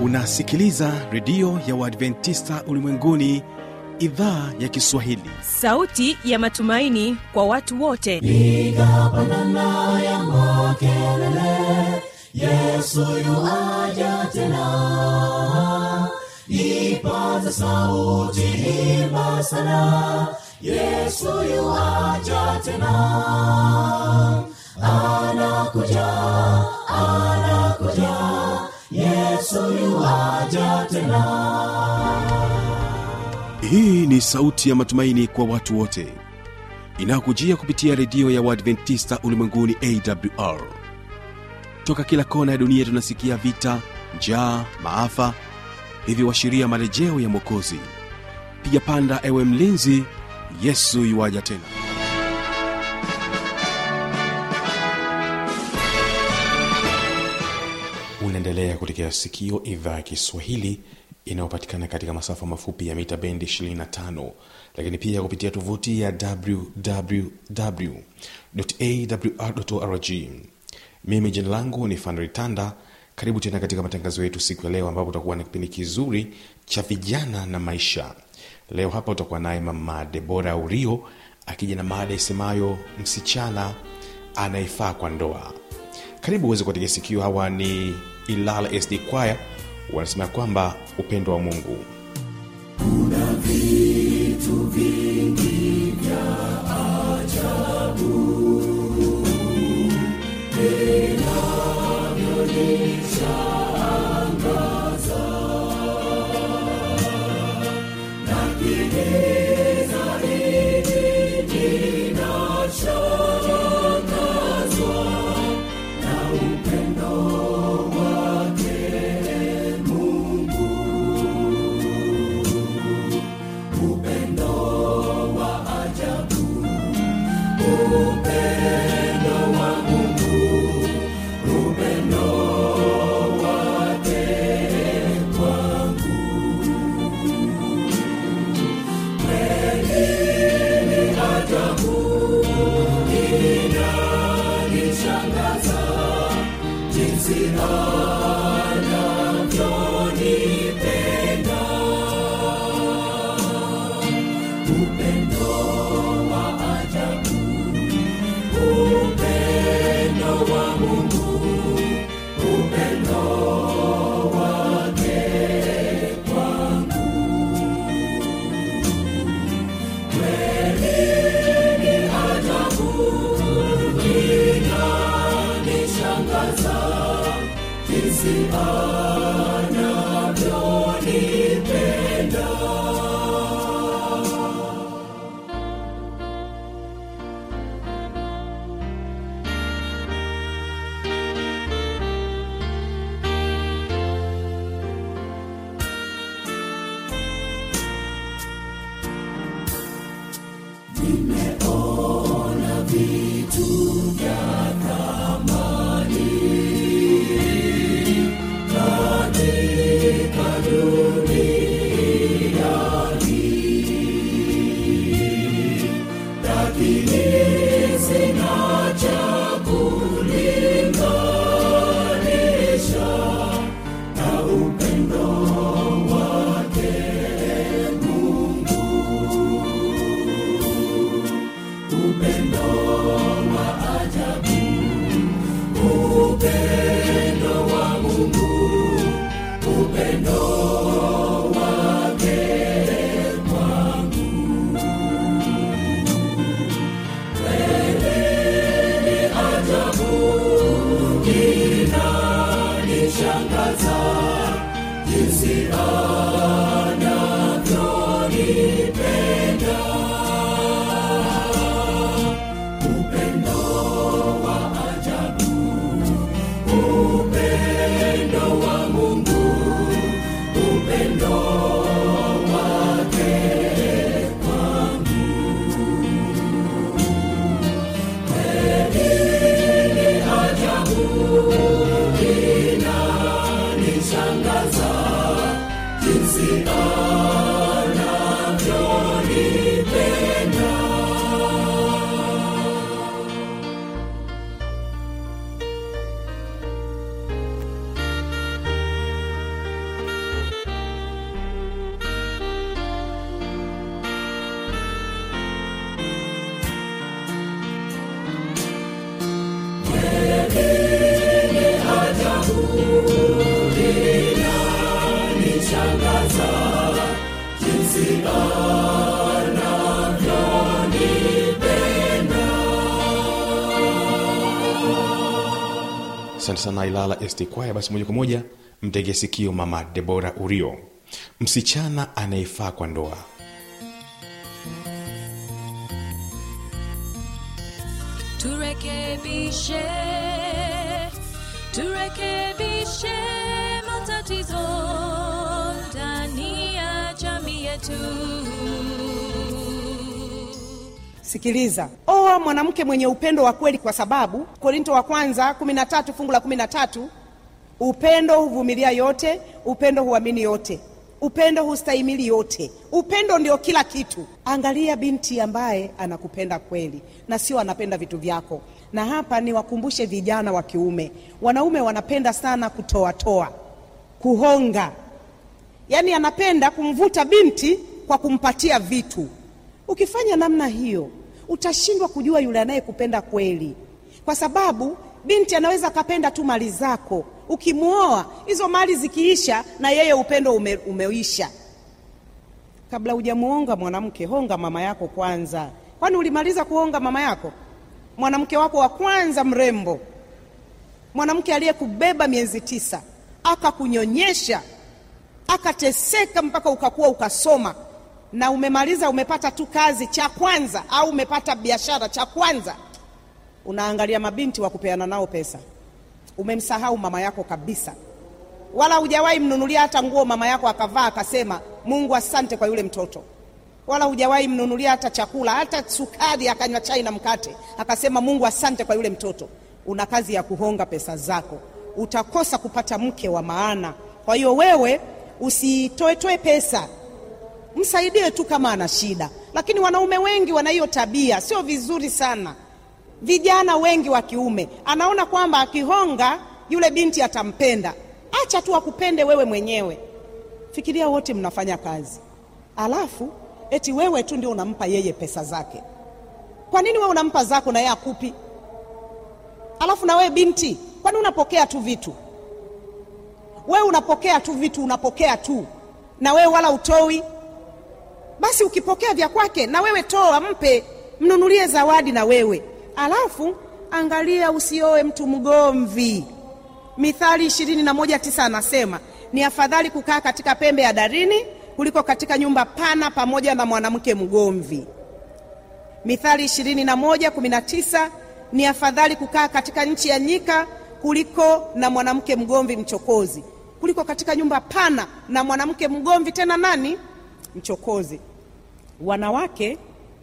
unasikiliza redio ya uadventista ulimwenguni idhaa ya kiswahili sauti ya matumaini kwa watu wote piga pandana ya makelele yesu yuaja tena ipaza sauti imba sana yesu yuaja tena anakuja anakuja yesu yuaja tena hii ni sauti ya matumaini kwa watu wote inayokujia kupitia redio ya uadventista ulimwenguni awr toka kila kona ya dunia tunasikia vita njaa maafa hivyo washiria marejeo ya mwokozi piga panda ewe mlinzi yesu yuwaja tena unaendelea kutekea sikio idhaa ya kiswahili inayopatikana katika masafa mafupi ya mita bendi 25 lakini pia kupitia tovuti ya wwwawr mimi jina langu ni fanritanda karibu tena katika matangazo yetu siku ya leo ambapo utakuwa na kipindi kizuri cha vijana na maisha leo hapa utakuwa naye mama debora urio akija na maada isemayo msichana anayefaa kwa ndoa karibu uweze kuwategea sikio hawa ni ilala sd kwaya wanasema kwamba upendo wa mungu upendo wa mungu upendo asante sana ilala st kwaya basi moja kwa moja mtege sikio mama debora urio msichana anayefaa kwa ndoa turekebishe turekebishe matatizo ndani ya jamii yetu sikiliza oa mwanamke mwenye upendo wa kweli kwa sababu korinto wa kwanza 13 fungu la 13 upendo huvumilia yote upendo huamini yote upendo hustahimili yote upendo ndio kila kitu angalia binti ambaye anakupenda kweli na sio anapenda vitu vyako na hapa niwakumbushe vijana wa kiume wanaume wanapenda sana kutoatoa kuhonga yaani anapenda kumvuta binti kwa kumpatia vitu ukifanya namna hiyo utashindwa kujua yule anayekupenda kweli kwa sababu binti anaweza akapenda tu mali zako ukimwoa hizo mali zikiisha na yeye upendo ume, umeisha kabla hujamuonga mwanamke honga mama yako kwanza kwani ulimaliza kuonga mama yako mwanamke wako wa kwanza mrembo mwanamke aliyekubeba miezi tisa akakunyonyesha akateseka mpaka ukakuwa ukasoma na umemaliza umepata tu kazi cha kwanza au umepata biashara cha kwanza unaangalia mabinti wa kupeana nao pesa umemsahau mama yako kabisa wala hujawahi mnunulia hata nguo mama yako akavaa akasema mungu asante kwa yule mtoto wala hujawahi mnunulia hata chakula hata sukari akanywa chai na mkate akasema mungu asante kwa yule mtoto una kazi ya kuhonga pesa zako utakosa kupata mke wa maana kwa hiyo wewe usitoetoe pesa msaidie tu kama ana shida lakini wanaume wengi wana hiyo tabia sio vizuri sana vijana wengi wa kiume anaona kwamba akihonga yule binti atampenda acha tu akupende wewe mwenyewe fikiria wote mnafanya kazi alafu eti wewe tu ndio unampa yeye pesa zake kwa nini wewe unampa zako na yeye akupi alafu na wewe binti kwani unapokea tu vitu wewe unapokea tu vitu unapokea tu na wewe wala utoi basi ukipokea vya kwake na wewe toa mpe mnunulie zawadi na wewe alafu angalia usioe mtu mgomvi mithali ishirini na moja tisa anasema ni afadhali kukaa katika pembe ya darini kuliko katika nyumba pana pamoja na mwanamke mgomvi mithali ishirini na moja kumi na tisa ni afadhali kukaa katika nchi ya nyika kuliko na mwanamke mgomvi mchokozi kuliko katika nyumba pana na mwanamke mgomvi tena nani mchokozi wanawake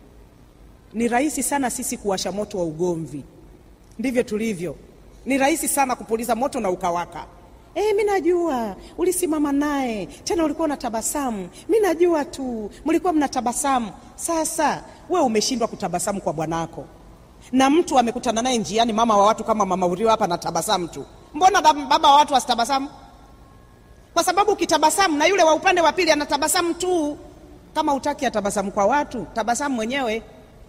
ni rahisi sana sisi kuwasha moto wa ugomvi ndivyo tulivyo ni rahisi sana kupuliza moto na ukawaka E, mi najua ulisimama naye tena ulikuwa na tabasamu mi najua tu mlikuwa mna tabasamu sasa we umeshindwa kutabasamu kwa bwanako na mtu amekutana naye njiani mama wa watu kama mama urio hapa na tabasamu tu mbona da- baba wa watu wasitabasamu kwa sababu ukitabasamu na yule wa upande wa pili anatabasamu tu kama utaki atabasamu kwa watu tabasamu mwenyewe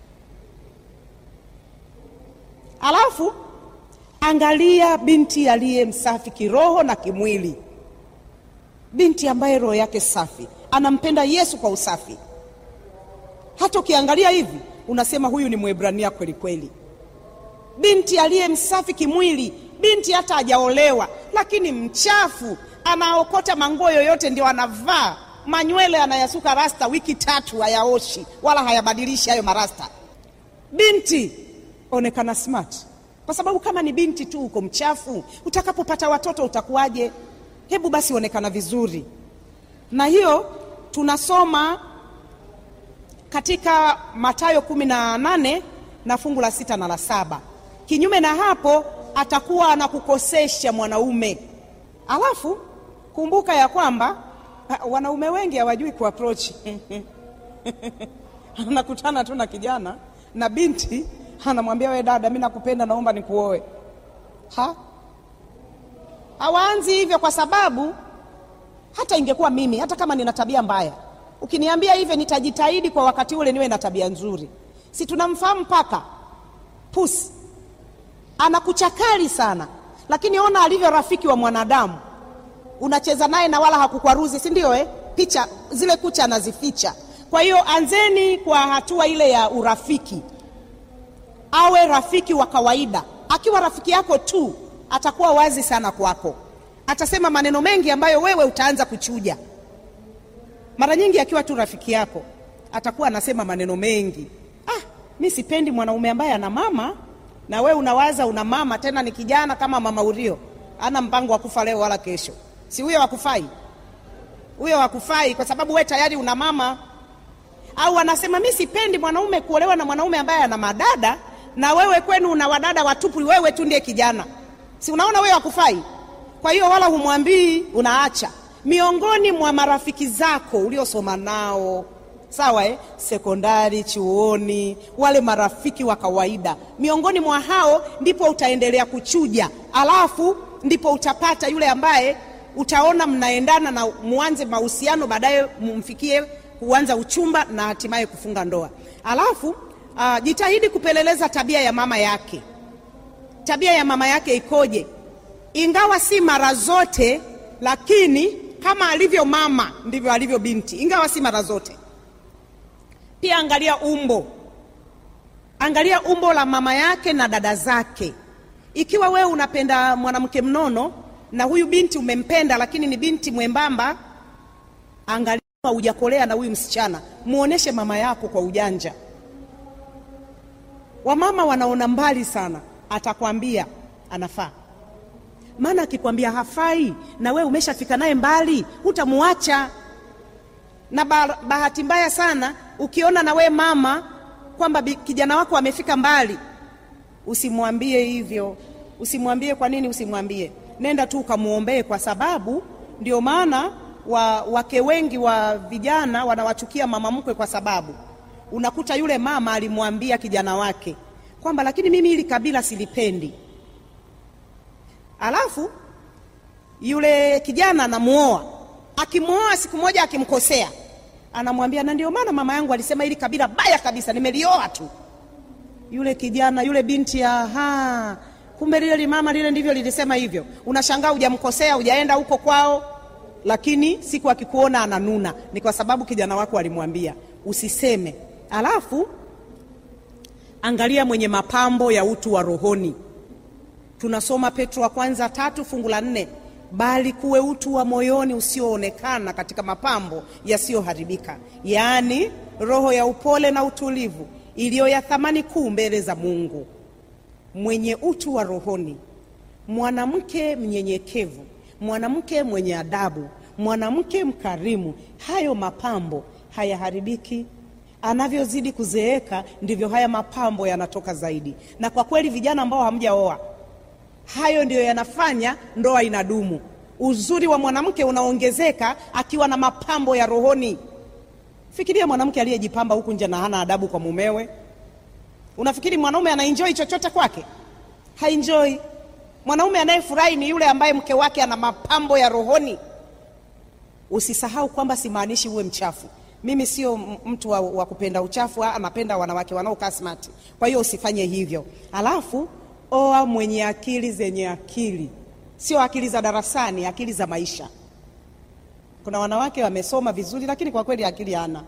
alafu angalia binti aliye msafi kiroho na kimwili binti ambaye roho yake safi anampenda yesu kwa usafi hata ukiangalia hivi unasema huyu ni mwebrania kweli kweli binti aliye msafi kimwili binti hata hajaolewa lakini mchafu anaokota manguo yoyote ndio anavaa manywele anayasuka rasta wiki tatu hayaoshi wala hayabadilishi hayo marasta binti onekana smart kwa sababu kama ni binti tu uko mchafu utakapopata watoto utakuwaje hebu basi onekana vizuri na hiyo tunasoma katika matayo kumi na nane na fungu la sita na la saba kinyume na hapo atakuwa anakukosesha mwanaume alafu kumbuka ya kwamba ah, wanaume wengi hawajui kuapproach anakutana tu na kijana na binti anamwambia we dada mi nakupenda naomba nikuoe ha hawaanzi hivyo kwa sababu hata ingekuwa mimi hata kama nina tabia mbaya ukiniambia hivyo nitajitahidi kwa wakati ule niwe na tabia nzuri si tunamfahamu paka pusi anakuchakali sana lakini ona alivyo rafiki wa mwanadamu unacheza naye na wala hakukwaruzi si ndio eh? picha zile kucha anazificha kwa hiyo anzeni kwa hatua ile ya urafiki awe rafiki wa kawaida akiwa rafiki yako tu atakuwa wazi sana kwako atasema maneno mengi ambayo wewe utaanza kuchuja mara nyingi akiwa tu rafiki yako atakuwa anasema maneno mengi ah, mi sipendi mwanaume ambaye ana mama na wewe unawaza una mama tena ni kijana kama mama urio ana mpango wa kufa leo wala kesho si huyo wakufai huyo wakufai kwa sababu we tayari una mama au anasema mi sipendi mwanaume kuolewa na mwanaume ambaye ana madada na wewe kwenu una wadada watupu wewe tu ndiye kijana si unaona wewe wakufai kwa hiyo wala humwambii unaacha miongoni mwa marafiki zako uliosoma nao sawa eh? sekondari chuoni wale marafiki wa kawaida miongoni mwa hao ndipo utaendelea kuchuja alafu ndipo utapata yule ambaye utaona mnaendana na muanze mahusiano baadaye mumfikie kuanza uchumba na hatimaye kufunga ndoa alafu uh, jitahidi kupeleleza tabia ya mama yake tabia ya mama yake ikoje ingawa si mara zote lakini kama alivyo mama ndivyo alivyo binti ingawa si mara zote pia angalia umbo angalia umbo la mama yake na dada zake ikiwa wewe unapenda mwanamke mnono na huyu binti umempenda lakini ni binti mwembamba angalia hujakolea na huyu msichana muoneshe mama yako kwa ujanja wamama wanaona mbali sana atakwambia anafaa maana akikwambia hafai na wewe umeshafika naye mbali hutamuacha na ba- bahati mbaya sana ukiona na we mama kwamba bi- kijana wako amefika mbali usimwambie hivyo usimwambie kwa nini usimwambie nenda tu ukamwombee kwa sababu ndio maana wa, wake wengi wa vijana wanawachukia mama mkwe kwa sababu unakuta yule mama alimwambia kijana wake kwamba lakini mimi hili kabila silipendi alafu yule kijana anamuoa akimwoa siku moja akimkosea anamwambia na ndio maana mama yangu alisema hili kabila baya kabisa nimelioa tu yule kijana yule binti aha kumbe lile limama lile ndivyo lilisema hivyo unashangaa hujamkosea hujaenda huko kwao lakini siku akikuona ananuna ni kwa sababu kijana wako alimwambia usiseme alafu angalia mwenye mapambo ya utu wa rohoni tunasoma petro wa kwanza tatu fungu la nne bali kuwe utu wa moyoni usioonekana katika mapambo yasiyoharibika yaani roho ya upole na utulivu iliyo ya thamani kuu mbele za mungu mwenye utu wa rohoni mwanamke mnyenyekevu mwanamke mwenye adabu mwanamke mkarimu hayo mapambo hayaharibiki anavyozidi kuzeeka ndivyo haya mapambo yanatoka zaidi na kwa kweli vijana ambao hamjaoa hayo ndiyo yanafanya ndoa inadumu uzuri wa mwanamke unaongezeka akiwa na mapambo ya rohoni fikiria mwanamke aliyejipamba huku nje na hana adabu kwa mumewe unafikiri mwanaume anaenjoi chochote kwake haenjoi mwanaume anayefurahi ni yule ambaye mke wake ana mapambo ya rohoni usisahau kwamba simaanishi uwe mchafu mimi sio m- mtu wa, wa kupenda uchafu ah, napenda wanawake wanaokaa smart kwa hiyo usifanye hivyo alafu oa mwenye akili zenye akili sio akili za darasani akili za maisha kuna wanawake wamesoma vizuri lakini kwa kweli akili hana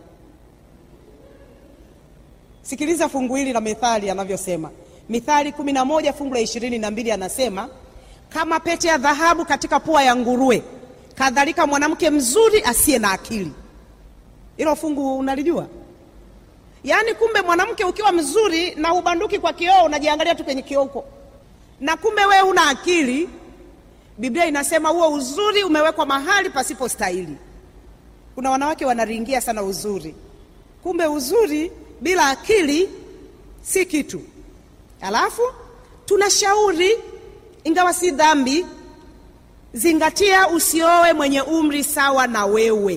sikiliza fungu hili la mithali anavyosema mithali kumi na moja fungu la ishirini na mbili anasema kama pete ya dhahabu katika pua ya nguruwe kadhalika mwanamke mzuri asiye na akili hilo fungu unalijua yaani kumbe mwanamke ukiwa mzuri na ubanduki kwa kioo unajiangalia tu kwenye kioo huko na kumbe wewe una akili biblia inasema huo uzuri umewekwa mahali pasipo stahili kuna wanawake wanaringia sana uzuri kumbe uzuri bila akili si kitu alafu tunashauri ingawa si dhambi zingatia usioe mwenye umri sawa na wewe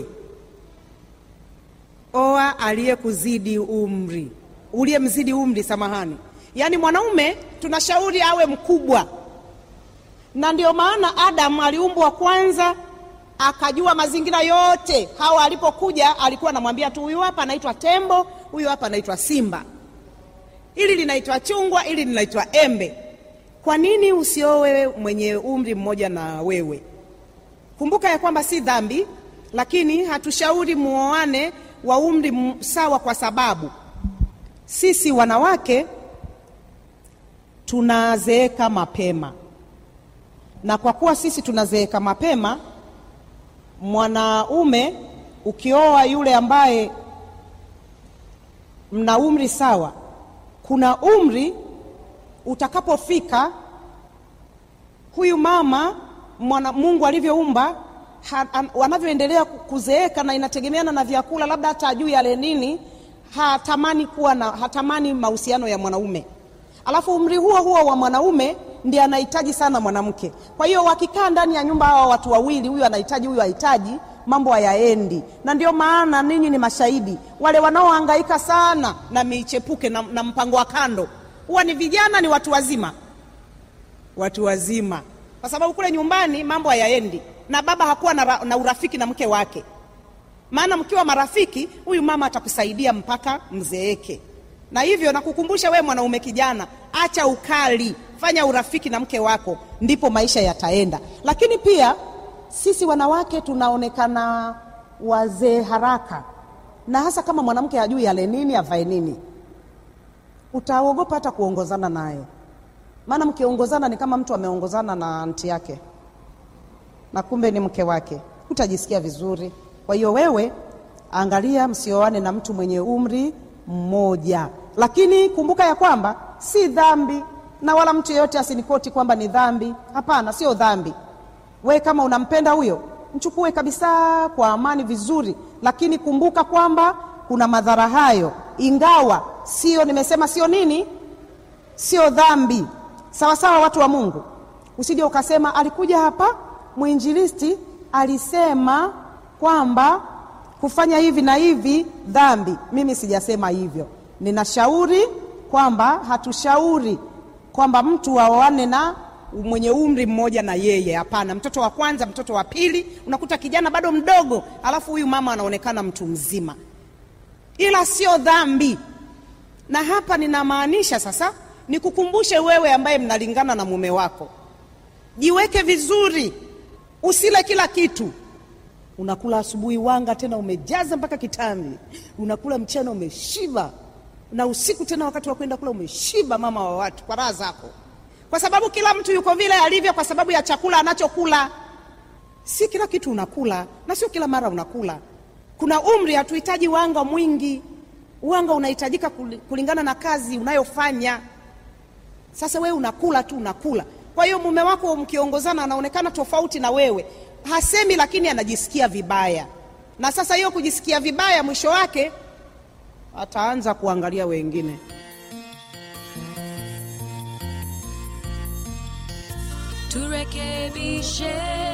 oa aliyekuzidi umri uliyemzidi umri samahani yaani mwanaume tunashauri awe mkubwa na ndio maana adamu aliumbwa kwanza akajua mazingira yote hawa alipokuja alikuwa anamwambia tu huyu hapa anaitwa tembo huyu hapa anaitwa simba ili linaitwa chungwa ili linaitwa embe kwa nini usiowe mwenye umri mmoja na wewe kumbuka ya kwamba si dhambi lakini hatushauri muoane wa umri m- sawa kwa sababu sisi wanawake tunazeeka mapema na kwa kuwa sisi tunazeeka mapema mwanaume ukioa yule ambaye mna umri sawa kuna umri utakapofika huyu mama mwana, mungu alivyoumba ha- an- wanavyoendelea ku- kuzeeka na inategemeana na vyakula labda hata ajui yale nini hatamani kuwa na hatamani mahusiano ya mwanaume alafu umri huo huo wa mwanaume ndiye anahitaji sana mwanamke kwa hiyo wakikaa ndani ya nyumba hawa watu wawili huyu anahitaji huyu hahitaji mambo hayaendi na ndio maana ninyi ni mashahidi wale wanaohangaika sana na michepuke na, na mpango wa kando huwa ni vijana ni watu wazima watu wazima kwa sababu kule nyumbani mambo hayaendi na baba hakuwa na, ra- na urafiki na mke wake maana mkiwa marafiki huyu mama atakusaidia mpaka mzeeke na hivyo nakukumbusha wewe mwanaume kijana acha ukali fanya urafiki na mke wako ndipo maisha yataenda lakini pia sisi wanawake tunaonekana wazee haraka na hasa kama mwanamke hajui ale nini avae nini utaogopa hata kuongozana naye maana mkiongozana ni kama mtu ameongozana na anti yake na kumbe ni mke wake utajisikia vizuri kwa hiyo wewe angalia msioane na mtu mwenye umri mmoja lakini kumbuka ya kwamba si dhambi na wala mtu yeyote asinikoti kwamba ni dhambi hapana sio dhambi we kama unampenda huyo mchukue kabisa kwa amani vizuri lakini kumbuka kwamba kuna madhara hayo ingawa sio nimesema sio nini sio dhambi sawa sawa watu wa mungu usije ukasema alikuja hapa mwinjilisti alisema kwamba kufanya hivi na hivi dhambi mimi sijasema hivyo ninashauri kwamba hatushauri kwamba mtu aoane na mwenye umri mmoja na yeye hapana mtoto wa kwanza mtoto wa pili unakuta kijana bado mdogo alafu huyu mama anaonekana mtu mzima ila sio dhambi na hapa ninamaanisha sasa nikukumbushe wewe ambaye mnalingana na mume wako jiweke vizuri usile kila kitu unakula asubuhi wanga tena umejaza mpaka kitambi unakula mchana umeshiba na usiku tena wakati wa kwenda kula umeshiba mama wa watu kwa raha zako kwa sababu kila mtu yuko vile alivyo kwa sababu ya chakula anachokula si kila kitu unakula na sio kila mara unakula kuna umri hatuhitaji wanga mwingi wanga unahitajika kuli- kulingana na kazi unayofanya sasa wewe unakula tu unakula kwa hiyo mume wako mkiongozana anaonekana tofauti na wewe hasemi lakini anajisikia vibaya na sasa hiyo kujisikia vibaya mwisho wake ataanza kuangalia wengine turekebishe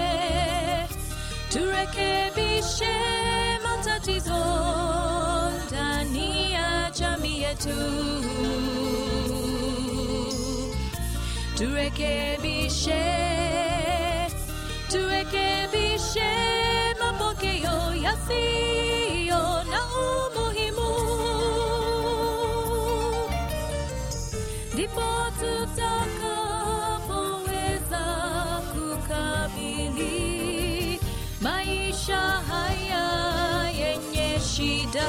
turekebishe matatizo ndani ya jamii yetu turekebishe turekebishe mapokeo yasiyo na umuhimu ndipo tutakapoweza kukabili maisha haya yenye shida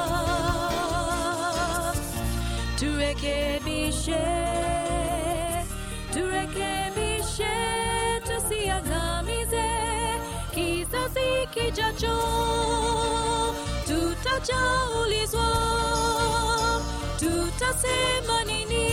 turekebishe turekebishe tusiangamize kizazi kijacho tutajaulizwa tutasema nini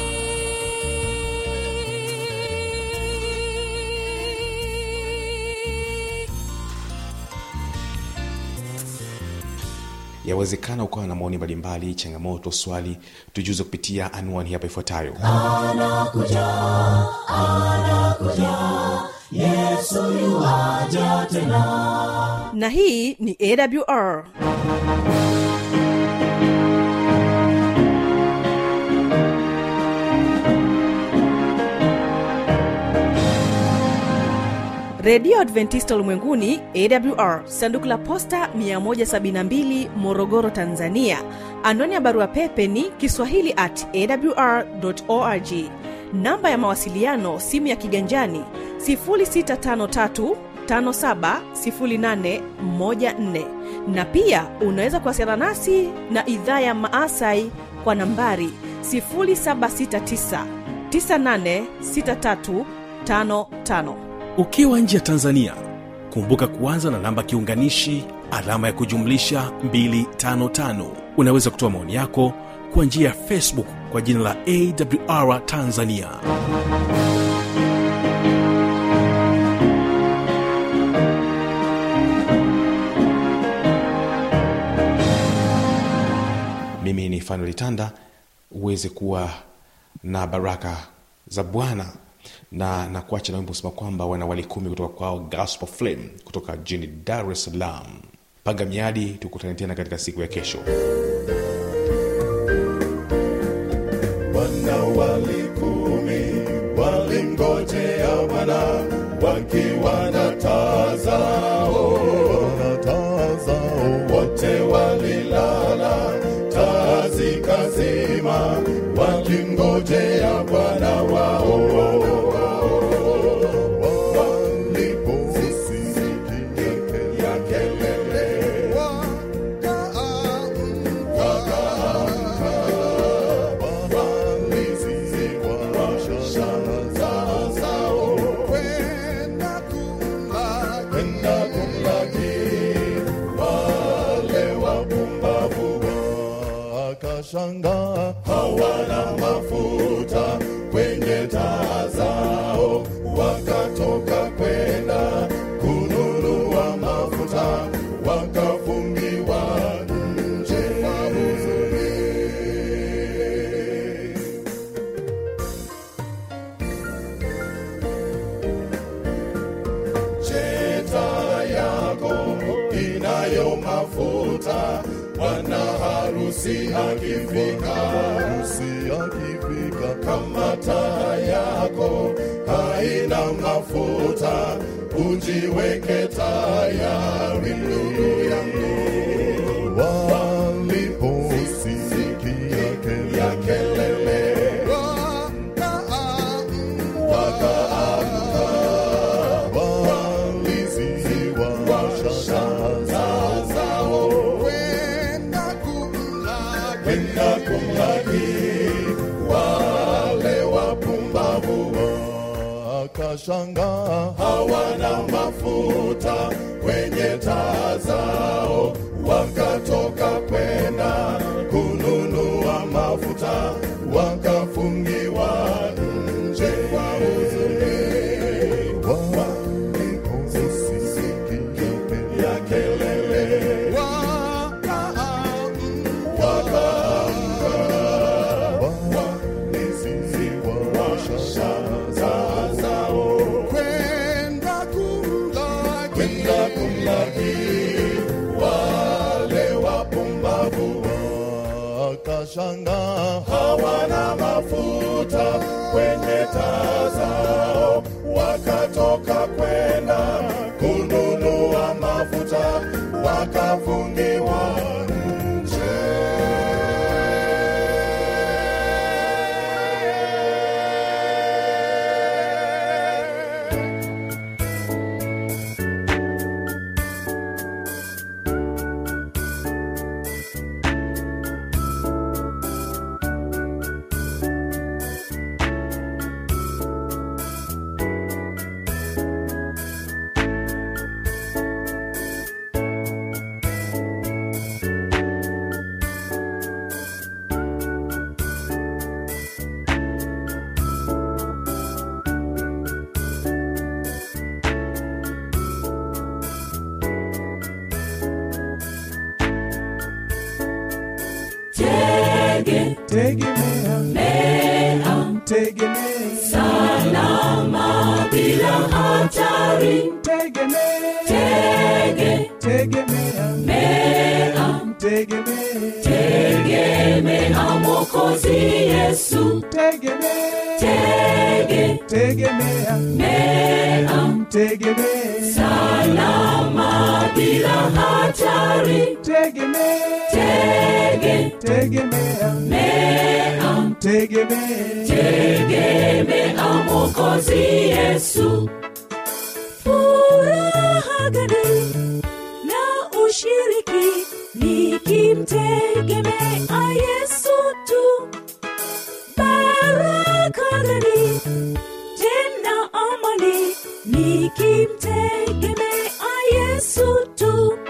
yawezekana ukawa na maoni mbalimbali changamoto swali tujuze kupitia anwani hapa ifuatayo na hii ni awr redio adventista ulimwenguni awr sanduku la posta 172 morogoro tanzania anwani ya barua pepe ni kiswahili at awr org namba ya mawasiliano simu ya kiganjani 653 570814 na pia unaweza kuwasiliana nasi na idhaa ya maasai kwa nambari 769986355 ukiwa nje ya tanzania kumbuka kuanza na namba kiunganishi alama ya kujumlisha 255 unaweza kutoa maoni yako kwa njia ya facebook kwa jina la awr tanzania mimi ni fanuel tanda uweze kuwa na baraka za bwana na na kuacha na wimbo usema kwamba wanawali kumi kutoka kwao gospel flame kutoka jini dar es salaam panga miadi tukutane tena katika siku ya kesho wana walikumi walingojea Bwana wakiwa na taa zao, wote walilala, taa zikazima, wakingojea Bwana wao. Waliposikia kelele, kwenda kumlaki wale wapumbavu wakashangaa hawana mafuta kwenye taa zao wakatoka kwenda kununua mafuta wakafungiwa nje kwa huzuni cheta yako inayo mafuta bwana harusi akifika harusi akifika kama taa yako haina mafuta ujiweke tayari ndugu yangu waliposikia ya kelele wakaamka waliziwa taa zao kwenda kumlaki wale wapumbavu wakashangaa hawana mafuta kwenye taa zao wakatoka kwenda kununua mafuta wakafungiwa nje kwa huzuni waliposikia ya kelele wakaamka waliziwa taa zao kwenda kumlaki wale wapumbavu wakashangaa hawana mafuta kwenye taa zao wakatoka kwenda kununua mafuta wakafungiwa nje Tege, tegemea mea, tegemea salama bila hatari. tegemea Tege, tegemea mea, tegemea tegemea Mwokozi Yesu. tegemea Tege, tegemea mea, tegemea salama bila hatari. tegemea Tege, tegemea mea, tegemea tegemea Mwokozi Yesu. furaha gani na ushiriki nikimtegemea yesu tu baraka gani tena amani nikimtegemea yesu tu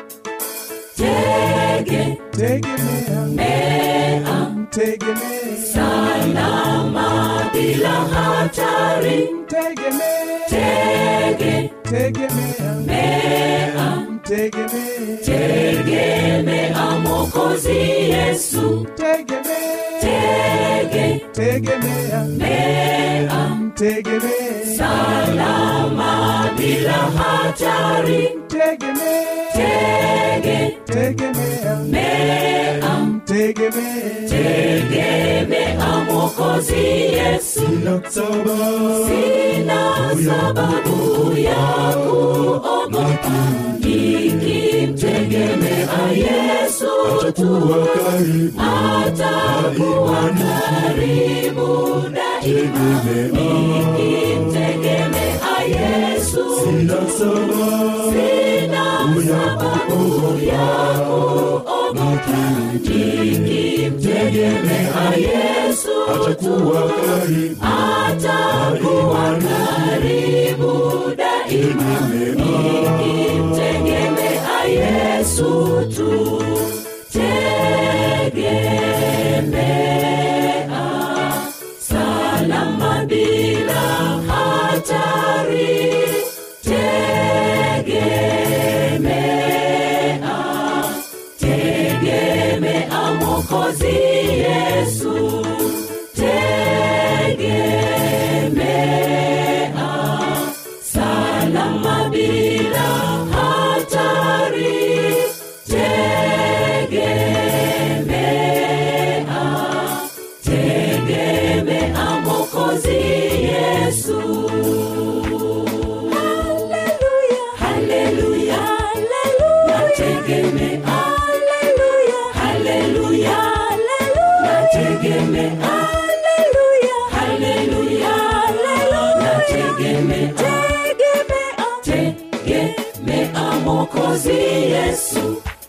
tege tegemea mea tegemea salama bila hatari tegemea tege tegemea mea tegemea tegemea mokozi yesu tegemea tege tegemea mea tegemea salama bila hatari tegemea tege tegemea mea tegemea tegemea mokozi yesu sina sababu ya kuogopa nikimtegemea yesu tu atakuwa karibu daima nikimtegemea yesu tu sina sababu ya kuogopa nikimtegemea yesu tu atakuwa karibu daima nikimtegemea yesu tu tegemea salama bila hatari tegemea tegemea mokozi yesu tegemea salama bila hatari tegemea tegemea mokozi yesu haleluya nategemea haleluya nategemea haleluya nategemea tegemea mokozi yesu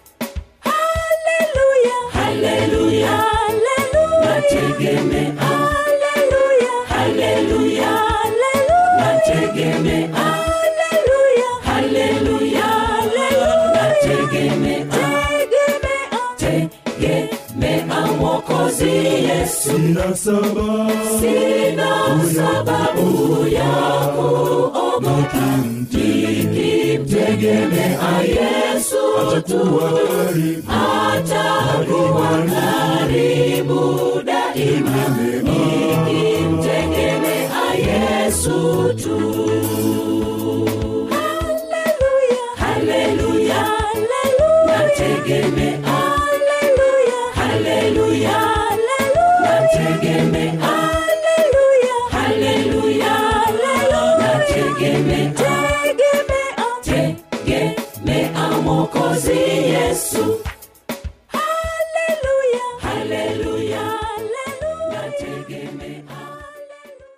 haleluya nategemea haleluya nategemea haleluya nategemea tegemea mokozi yesu sina sababu ya kuogopa nikimtegemea yesu tu atakuwa karibu daima nikimtegemea yesu tu haleluya nategemea haleluya nategemea haleluya nategemea